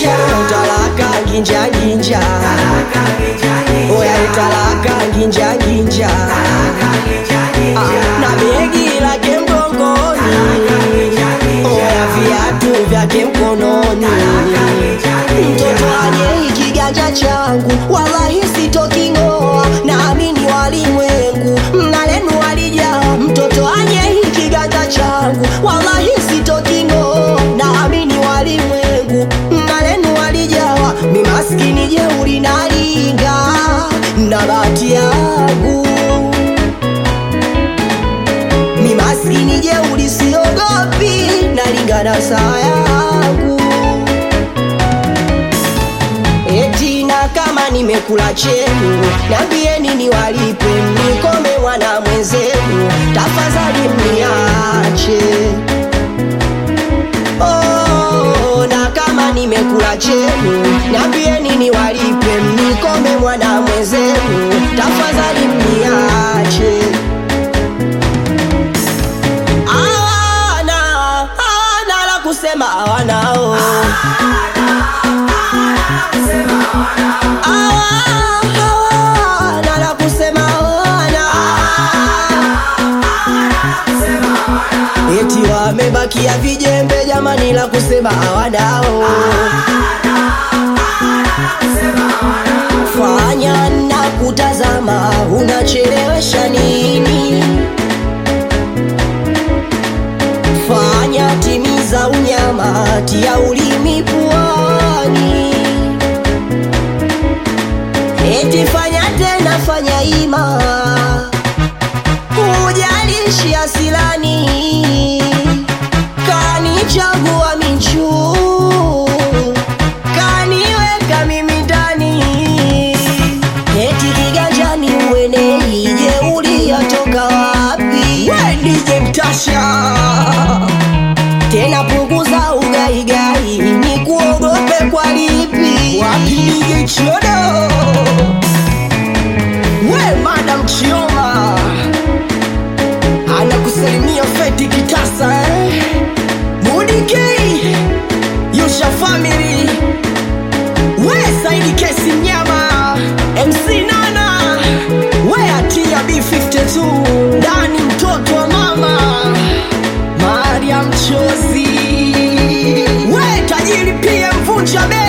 nginja talaka nginja nginja oya talaka nginja nginja Ah, na begi lake mgongoni oya viatu vyake mkononi mtoto anye ikiganja changu wallahi sitoking'oa naamini walimwengu mnalenu walijaa mtoto anye ikiganja changu wallahi sitoking'oa naamini walimwengu mnalenu walijawa mimaskini jeuri nalinga na bahati yangu mi maskini jeuri siogopi nalingana saa yangu eti na kama nimekula chenu nambieni niwalipe mnikome mwana mwenzenu tafadhali mniache oh, na kama nimekula chenu nambieni niwalipe mnikome mwana mwenzenu tafadhali mniache hawana hawana la kusema hawanao Hawa- hawana la kusema hawana eti wamebakia vijembe jamani la kusema hawanao fanya na kutazama unachelewesha nini fanya timiza unyama tia ulimi puani eti fanya tena fanya ima kujalishi asilani kanichagua minchu kaniweka mimi ndani eti kiganjani uenei jeuri yatoka wapi wedije mtasha tena punguza ugaigai ni kuogope kwa lipi wapige chodo we madam chioma anakusalimia feti kitasa eh? mudikei yusha family we saidi kesi mnyama mc nana we atia b52 ndani mtoto wa mama Maria mchozi we tajiri pia mvunja bei